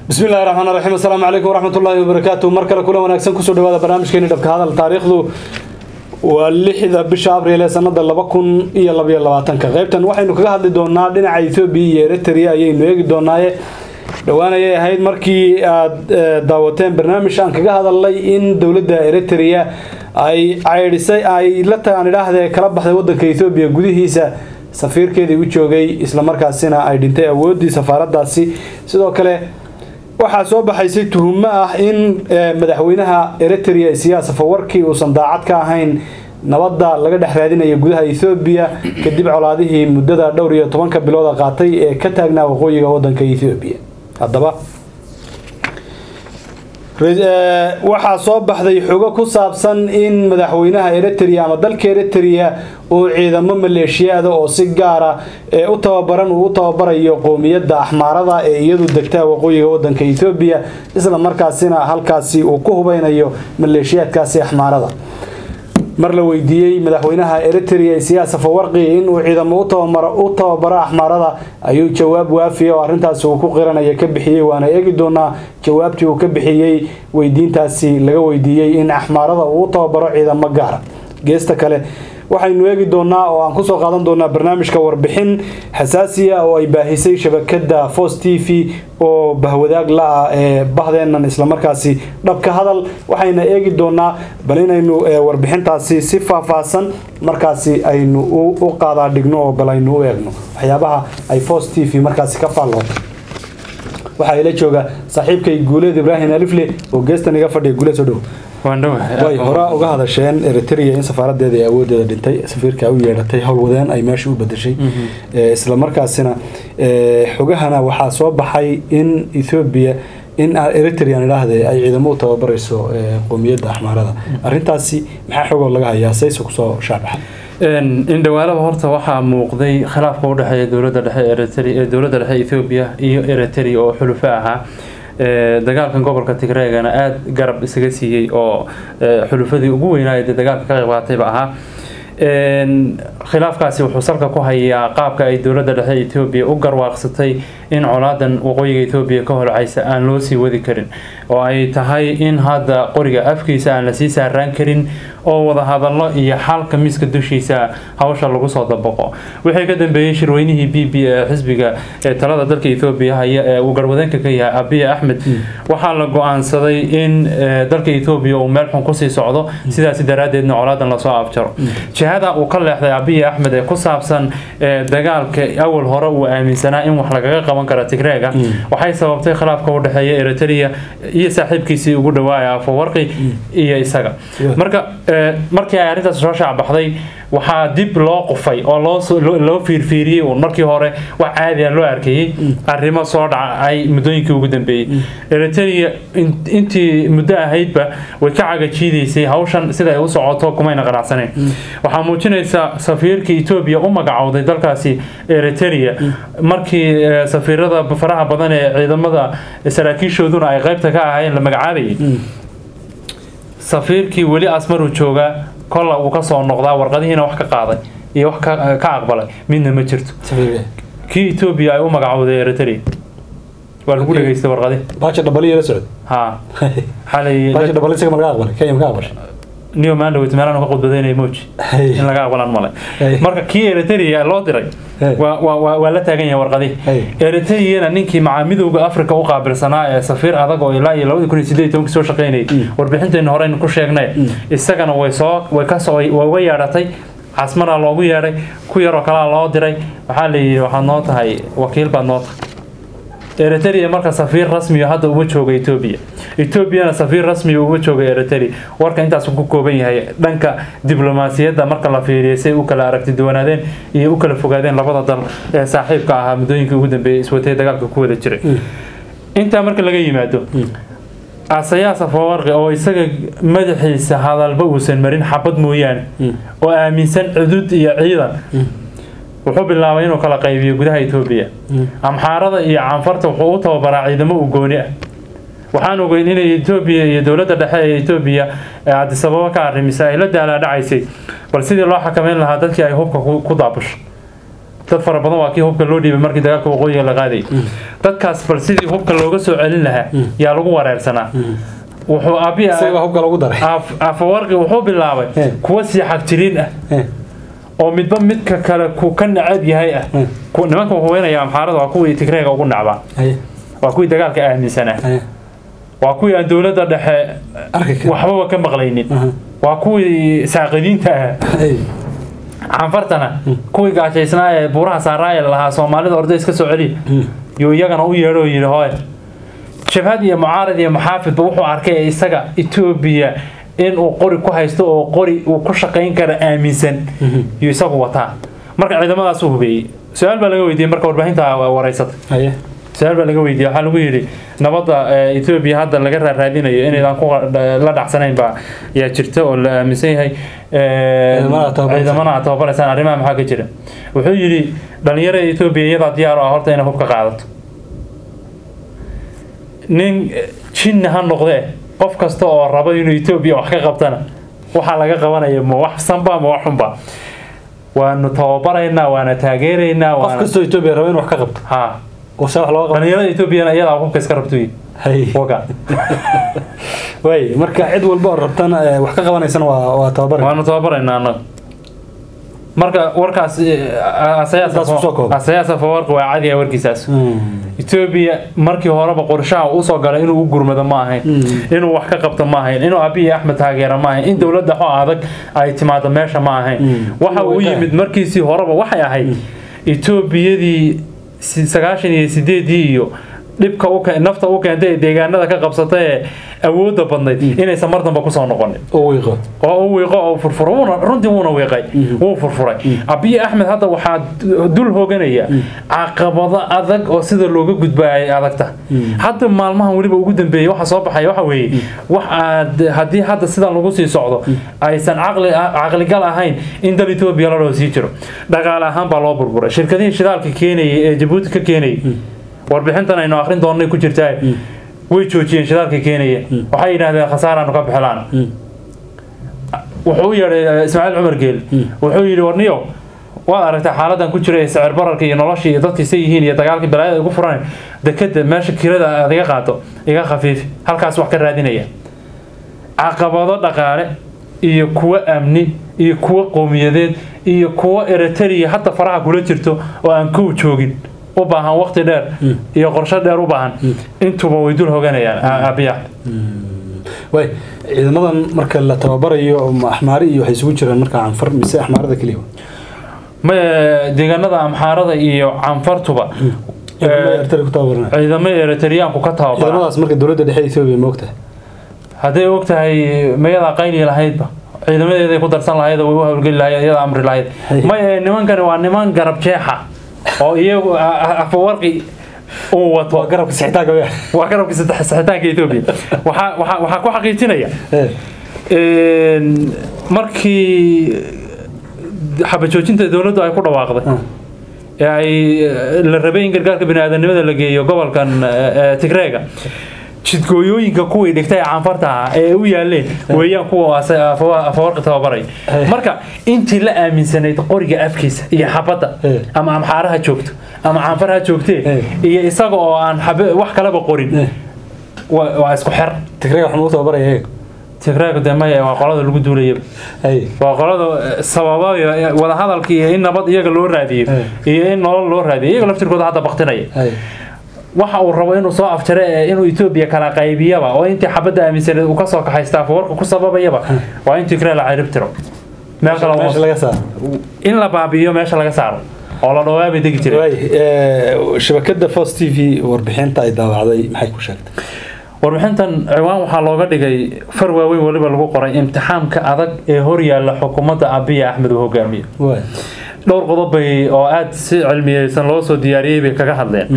bismi illahi raxmaan raxiim assalaamu calaykum waraxmatullaahi wabarakaatu mar kale kula wanaagsan kusoo dhawaada barnaamijkeeni dhabka hadal taariikhdu waa lixda bisha abriil ee sanada laba kun iyo labaiyo labaatanka qeybtan waxaynu kaga hadli doonaa dhinaca ethoobiya iyo eritrea ayaynu eegi doonaaye dhowaan ayay ahayd markii aada daawateen barnaamij aan kaga hadalnay in dowladda eritrea ay caydhisay ay la tagaan idhaahdee kala baxday wadanka ethoobiya gudihiisa safiirkeedii u joogay islamarkaasina ay dhintay awooddii safaaradaasi sidoo kale waxaa soo baxaysay tuhumo ah in madaxweynaha eritrea siyaasa fawarkii uusan daacad ka ahayn nabadda laga dhex raadinaya gudaha ethoobiya kadib colaadihii muddada dhowr iyo tobanka bilooda qaatay ee ka taagnaa waqooyiga wadanka ethoobiya haddaba waxaa soo baxday xogo ku saabsan in madaxweynaha eritrea ama dalka eritrea uu ciidamo maleeshiyaada oo si gaara ee u tababaran uu u tababarayo qoomiyadda axmaarada ee iyadu degtaa waqooyiga wadanka ethoobiya isla markaasina halkaasi uu ku hubeynayo maleeshiyaadkaasi axmaarada mar la weydiiyey madaxweynaha eritrea siyaasa fawarqi inuu ciidamo u tababaro axmaarada ayuu jawaab waafiya oo arrintaasi uu ku qiranaya ka bixiyey waana eegi doonaa jawaabtii uu ka bixiyey weydiintaasi laga weydiiyey in axmaarada uu u tababaro ciidamo gaara geesta kale waxaynu eegi doonaa oo aan kusoo qaadan doonaa barnaamijka warbixin xasaasiya oo ay baahisay shabakada fos t v oo bahwadaag la-ah ee bahdeennan islamarkaasi dhabka hadal waxayna eegi doonaa bal inaynu warbixintaasi si faahfaahsan markaasi aynu u qaadaa dhigno oo bal aynu u eegno waxyaabaha ay fos t v markaasi ka faalloota waxaa ila jooga saaxiibkay guuleed ibraahim alifle oo geestan iga fadhiya guuleed soo dhow way horaa uga hadasheen eritrea in safaaradeeda ay awoodeeda dhintay safiirka u yeedhatay howlwadeen ay meesha u bedeshay islamarkaasina xogahana waxaa soo baxay in ethoobiya in eritrean idhaahde ay ciidamo u tababarayso qoomiyadda axmaarada arintaasi maxaa xogoo laga hayaa sayse kusoo shaabaxa indhawaalaba horta waxaa muuqday khilaafka udhexeeya dowlada dhexe dowladda dhexe ethoobiya iyo eritrea oo xulufo ahaa dagaalkan gobolka tigreegana aada garab isaga siiyey oo xulufadii ugu weynaaya dee dagaalka ka qayb qaatayba ahaa khilaafkaasi wuxuu salka ku hayaa qaabka ay dowladda dhexe etoobiya u garwaaqsatay in colaadan waqooyiga etoobiya ka holcaysa aan loo sii wadi karin oo ay tahay in hadda qoriga afkiisa aan lasii saaraan karin oo wadahadallo iyo xalka miiska dushiisa hawsha lagu soo dabaqo wixii ka dambeeyey shirweynihii b b ee xisbiga ee talada dalka ethoobiya haya ee uu garwadeenka ka yahay abiy axmed waxaa la go-aansaday in dalka ethoobiya uu meel xun kusii socdo sidaasi daraaddeedna colaadan lasoo afjaro jihada uu ka leexday abiy axmed ee ku saabsan dagaalka awal hore uu aaminsanaa in wax lagaga qaban kara tigreega waxay sababtay khilaafka u dhexeeya eritrea iyo saaxiibkiisii ugu dhawaaya fawarqi iyo isaga marka markii ay arrintaas soo shaacbaxday waxaa dib loo qufay oo loo fiirfiiriyey uun markii hore wax caadiya loo arkayey arrimo soo dhacay muddooyinkii ugu dambeeyey eritrea intii muddo ahaydba way ka cagajiidaysay hawshan sida ay u socoto kumayna qanacsaneen waxaa muujinaysa safiirkii etoobiya u magacowday dalkaasi eritrea markii safiirada faraha badan ee ciidamada saraakiishooduna ay qaybta ka ahaayeen la magacaabayay safiirkii weli asmaruu joogaa kolla uu kasoo noqdaa warqadihiina wax ka qaaday iyo wax ka aqbalay midna ma jirto kii etoobiya ay u magacowday eritrea waa lagu dhegeystay warqadi baasha dhabaliya la socod ha xalay baasha dhabali isaga ma laga aqbalay kenya ma ka aqbashay neo mandowit meelaan ka khudbadaynaya moji in laga aqbalaan male marka kii eritrea loo diray waa la taagan yahay warqadi eritreana ninkii macaa midowga africa u qaabilsanaa ee safiir adag oo ilaa iyo labadi kun iyo sideed tobankii soo shaqeynayay warbixinteena horeynu ku sheegnay isagana way soo way kasoo way uga yeedhatay casmaraa loogu yeedhay ku yaroo kalaa loo diray waxaa la yidhi waxaad noo tahay wakiil baad noo tahay eritrea marka safiir rasmiyo hadda uma jooga etoobiya etoobiyana safiir rasmiyo uma jooga eritrea warka intaas ku kooban yahay dhanka diblomaasiyadda marka la fiiriyay say u kala aragti duwanaadeen iyo u kala fogaadeen labada dal ee saaxiibka ahaa muddooyinkii ugu dambeeyay iswatay dagaalka ku wada jiray intaa marka laga yimaado asayaasa fawarqi oo isaga madaxiisa hadalba uusan marin xabad mooyaane oo aaminsan cudud iyo ciidan wuxuu bilaabay inuu kala qaybiyo gudaha etoobiya amxaarada iyo canfarta wuxuu u tababaraa ciidamo u gooni ah waxaan ogeyn inay etoobiya iyo dowladda dhexe ee etoobiya adisababa ka arrimisa ay la daalaadhacaysay bal sidii loo xakameyn lahaa dadkii ay hubka ku daabusho dad fara badan waa kii hubka loo dhiibay markii dagaalka waqooyiga la qaadayay dadkaas bal sidii hubka looga soo celin lahaa yaa lagu wareersanaa wuxuu abi isaga hubka lagu daray afawarqi wuxuu bilaabay Eh. kuwa sii xagjiriin ah Eh, oo midba midka kale ku ka nacab yahay ah Eh. Ku- nimanka haweenaya amxaarada waa kuwii tigreega ugu nacbaa haye waa kuwii dagaalka aaminsanaa haye waa kuwii aan dowladda dhexe arki kara waxbaba ka maqlaynin Aha. waa kuwii saaqidiinta ah haye canfartana kuwii gaajaysnaa ee buuraha saaraaya lahaa soomaalida orday iska soo celiya yuu iyagana u yeedho oo yidhi hooy jabhad iyo mucaarad iyo maxaafidba wuxuu arkay ee isaga etoobiya inuu qori ku haysto oo qori uu ku shaqayn kara aaminsan yuu isagu wataa marka ciidamadaasuu hubeeyey su-aal baa laga weydiiyey marka warbaahinta wareysata haye su-aal baa laga weydiiyey waxaa lagu yidhi nabadda eh, etoobiya hadda laga raaraadinayo inaydaan ku la dhacsanayn baa yaa jirta oo la aaminsan yahay Eh, Ciidamada aad tababaraysaan. ciidamana aad tababaraysaan arrimaha maxaa ka jira wuxuu yidhi dhalinyarada etoobiya iyadaa diyaar u ah horta inay hubka qaadato nin eh, jinni ha noqdee qof kasta oo raba inuu etoobiya wax ka qabtana waxaa laga qabanaya ma wax sanba ma wax xunba waanu tababaraynaa waana taageeraynaa qof waana kastoo etoobiya raba inuu wax ka qabto ha oo se wax looga qabto dhalinyarada etoobiyana iyadaa hubka iska rabto yidhi. haye waga waay marka cid walba oo rabtana eh, wax ka qabanaysana waa waa tababar waanu tababaraynaa annaga marka warkaas Intaas kusoo koob. asayaasa fawarka waa cadiga warkiisaas etoobiya markii horeba qorshaha usoo galay inuu u gurmado ma ahayn inuu wax ka qabto ma ahayn inuu abiy axmed taageero ma ahayn in dowladda xo adag ay timaado meesha ma ahayn waxa uu yimid markiisii horeba waxay ahayd etoobiyadii si- sagaashan iyo sideedii iyo dhibka u ke- nafta u keentay ee deegaanada ka qabsatay ee awoodda badnayd inaysan mar damba kusoo noqonin oo wiiqo oo u wiiqo oo furfuro wuuna runtii wuuna wiiqay wuu furfuray abiy axmed hadda waxaa dul hooganaya caqabado adag oo sida looga gudba ay adagta hadda maalmahan weliba ugu dambeeyay waxa soo baxaya waxa weeye wax aad haddii hadda sidan lagu sii socdo aysan caqli caqligal ahayn in dal etoobiya laloo sii jiro dhaqaale ahaan baa loo burburay shirkadihii shidaalka keenayay ee jabuuti ka keenayay warbixintan aynu akrin doonnay ku jirtaa way joojiyeen shidaalka keenaya waxay yidhaahdeen khasaaraanu ka bixilaan wuxuu u yeedhay ismaaciil cumar geel wuxuu yidhi warniyo waad aragtay xaaladan ku jira ee sicir bararka iyo nolosha iyo dadka say yihiin iyo dagaalkii balaayada ugu furan dekeda meesha kirada aad iga qaato iga khafiif halkaas wax ka raadinaya caqabado dhaqaale iyo kuwo amni iyo kuwo qowmiyadeed iyo kuwo eritrea hadda faraha kula jirto oo aan kow joogin u baahan waqti dheer iyo qorshe dheer u baahan intuba way dul hoganayaan abiya waay ciidamadan marka la tababarayo ma axmaari iyo waxay isugu jiraan marka canfar mise axmaarada keliya ma deegaanada amxaarada iyo canfartuba ertari ku tababarnaa ciidamo eritriyaanku ka tababara ciidamadaas marka dowladda dhexe etoobiya ma ogtahay hadday og tahay mayadaa qayli lahaydba ciidamadeeday ku darsan lahayd oo way u hawlgeli lahayd iyada amri lahayd maya nimankani waa niman garab jeexa oo iyagu afawarqi uu wato waa garabka sixitaanka wea waa garabka saddex- saxitaanka etoobiya waxaa waxaa waxaa ku xaqiijinaya een, markii xabajoojinta dowladdu ay ku dhawaaqday ee ay eh, la rabay in gargaarka biniaadanimada la geeyo gobolkan eh, eh, tigreega jidgooyooyinka kuwii dhigtay canfarta ah ee u yaaleen weeyaan kuwa ase- afawa- afawarqi tababaray Eh. marka intii la aaminsanayd qoriga afkiisa iyo xabadda Eh. ama amxaaraha joogto ama canfar ha joogtee Eh. iyo isaga oo aan xabe- wax kaleba qorin Eh. waa waa isku xer tigreega waxaan u tababaraya iyaga tigreega de maya waa qolada lagu duulaya hay waa qolada eh, sababayo eh, wadahadalka iyo in nabad iyaga loo raadiyo Eh. iyo in nolol loo raadiyo iyaga laftirkooda hadda baktinaya hay waxa uu rabo inuu soo afjare ee inuu etoobiya kala qaybiyaba oo intii xabadda aaminsaneed uu kasoo kaxaysta afawarka ku sababayaba waa in tigre la cirib tiro meel kale uma- meesha laga saaro in la baabi'iyo meesha laga saaro oo la dhawaabay degi jiray waay eh, shabakada fos t v warbixinta ay daawacday maxay ku sheegtay warbixintan ciwaan waxaa looga dhigay far waaweyn weliba lagu qoray imtixaamka adag ee horyaalla xukuumadda abiya axmed uu hogaamiyo waay dhowr qodob bay oo aada si cilmiyeysan loo soo diyaariyey bay kaga hadleen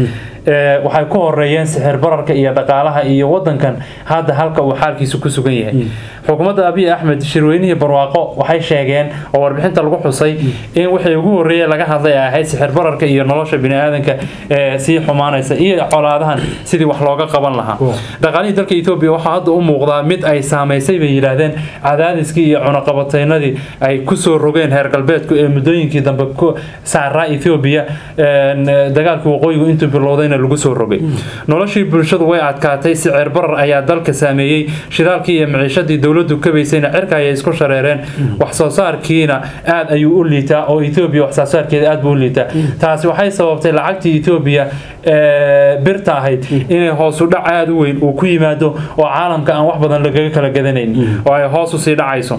waxay ku horeeyeen sixir bararka iyo dhaqaalaha iyo wadankan hadda halka uu xaalkiisu ku sugan yahay xukuumadda abiy axmed shirweynihii barwaaqo waxay sheegeen oo warbixinta lagu xusay in wixii ugu horreeyay laga hadlay ay ahayd sixir bararka iyo nolosha biniaadanka ee sii xumaanaysa iyo colaadahan sidii wax looga qaban lahaa dhaqaalihii dalka etoobiya waxaa hadda u muuqdaa mid ay saamaysay bay yidhaahdeen cadaadiskii iyo cunaqabataynadii ay kusoo rogeen heer galbeedku ee muddooyinkii dambe ku saaraa etoobiya dagaalkii waqooyigu intuu bilowdayna lagu soo rogay noloshii bulshadu way adkaatay sicir barar ayaa dalka saameeyey shidaalkii iyo miciishadii dowladdu kabaysayna cirka ayay isku shareereen wax soo saarkiina aad ayuu u liitaa oo etoobiya wax soo saarkeeda aad buu u liitaa taasi waxay sababtay lacagtii etoobiya birta ahayd inay hoosu dhac aada u weyn uu ku yimaado oo caalamka aan wax badan lagaga kala gadanayn oo ay hoos usii dhacayso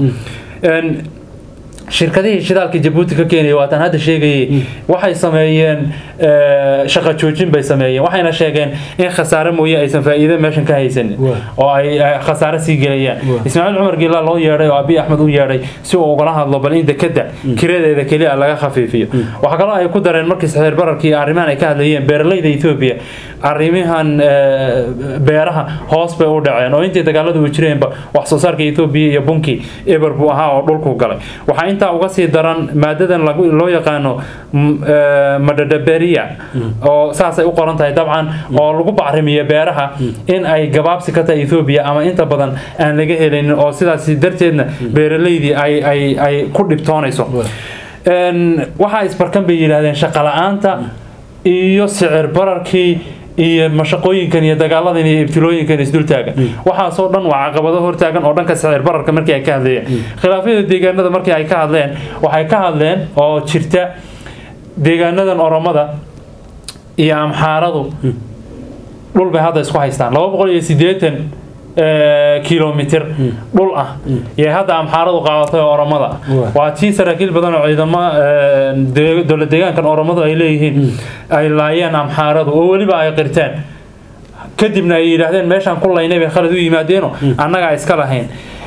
shirkadihii shidaalka jabuuti ka keenaya waataan hadda sheegayay waxay sameeyeen shaqa joojin bay sameeyeen waxayna sheegeen in khasaare mooye aysan faa'iido meeshan ka haysanin oo ay khasaare sii gelayaan ismaaciil cumar giila loo yeedhay oo abiy axmed u yeedhay si uu ugala hadlo bal in dekada kiradeeda keliya laga khafiifiyo waxaa kaloo ay ku dareen markii saxiir bararkii iyo arrimahan ay ka hadlayeen beeralayda etoobiya arrimahan beeraha hoos bay u dhaceen oo intii dagaaladu u jireenba wax soo saarka etoobiya iyo bunki eber buu ahaa oo dhulku galay waxaa intaa uga sii daran maadadan loo yaqaano madhadhaberia oo saasay u qoran tahay dabcan oo lagu bacrimiyo beeraha in ay gabaabsi ka tahay etoobiya ama inta badan aan laga helaynin oo sidaas darteedna beeralaydii ay ku dhibtoonayso waxaa isbarkan bay yidhaahdeen shaqala-aanta iyo sicir bararkii iyo mashaqooyinkan iyo dagaaladan iyo ibtilooyinkan isdultaagan waxaasoo dhan waa caqabado hortaagan oo dhanka sicir bararka markii ay ka hadlayeen khilaafyada deegaanada markii ay ka hadleen waxay ka hadleen oo jirta deegaanadan oromada iyo amxaaradu dhul bay hadda isku haystaan laba boqol iyo sideetan kilomitr dhul ah iyo hadda amxaaradu qaadatay oromada waa tii saraakiil badan oo ciidamo dowlad deegaankan oromadu ay leeyihiin ay laayeen amxaaradu oo weliba ay qirteen kadibna ay yidhaahdeen meeshaan ku laynay bay khalad u yimaadeeno annagaa iska lahayn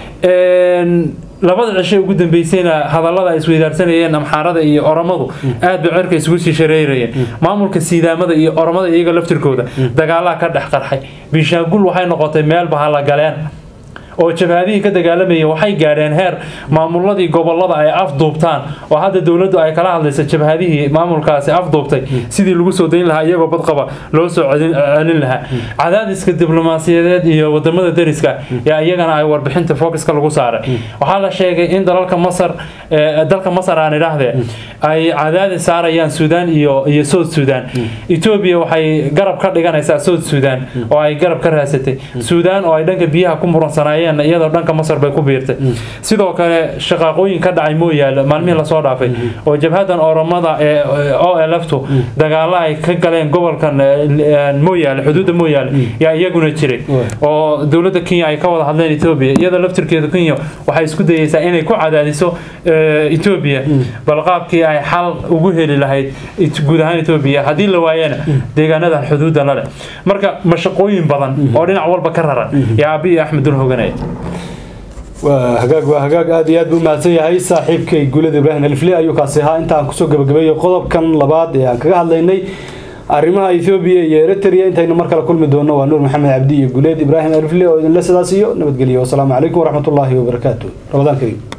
labada cisho ugu dambeysayna hadallada ay isweydaarsanayeen amxaarada iyo oromadu aad bay cirka isugu sii shareerayeen maamulka siidaamada iyo oromada iyaga laftirkooda dagaalaha ka dhex qarxay biishaangul waxay noqotay meel bahalla galeen oo jabhadihii ka dagaalamayeen waxay gaadheen heer maamuladii gobolada ay afduubtaan oo hadda dowladdu ay kala hadlaysa jabhadihii maamulkaasi afduubtay sidii lagu soo dayn lahaa iyagoo badqaba loo soo celin lahaa cadaadiska diblomaasiyadeed iyo wadamada dariska yaa iyagana ay warbixinta focuska lagu saaray waxaa la sheegay in dalalka masar dalka masar aan idhaahdee ay cadaadis saarayaan suudaan iyo iyo south suudaan etoobiya waxay garab ka dhiganaysaa south suudaan oo ay garab ka raasatay suudaan oo ay dhanka biyaha ku muransanayeen iyadoo dhanka masar bay ku biirtay sidoo kale shaqaaqooyin ka dhacay mooyaale maalmihii lasoo dhaafay oo jabhadan oromada ee o lftu dagaalo ay ka galeen gobolkan mooyaale xuduudda mooyaale yaa iyaguna jiray oo dowladda kenya ay ka wada hadleen etoobiya iyada laftirkeeda kenya waxay isku dayeysaa inay ku cadaadiso etoobiya bal qaabkii ay xal ugu heli lahayd guud ahaan etoobiya haddii la waayana deegaanadan xuduudda la leh marka mashaqooyin badan oo dhinac walba ka raran yaa abiy axmed dul hoganaya waa hagaag waa hagaag aad iyo aad buu mahadsan yahay saaxiibkay guulada ibraahim alifle ayuu kaasi ahaa intaan kusoo gabagabeeyo qodobkan labaad ee aan kaga hadlaynay arrimaha ethoobiya iyo eritrea intaynu mar kale kulmi doono waa nuur maxamed cabdi iyo guuleed ibraahim alifle oo idinle sidaas iyo nabadgelyo wasalaamu calaykum waraxmatullaahi wabarakaatu ramadaan kariim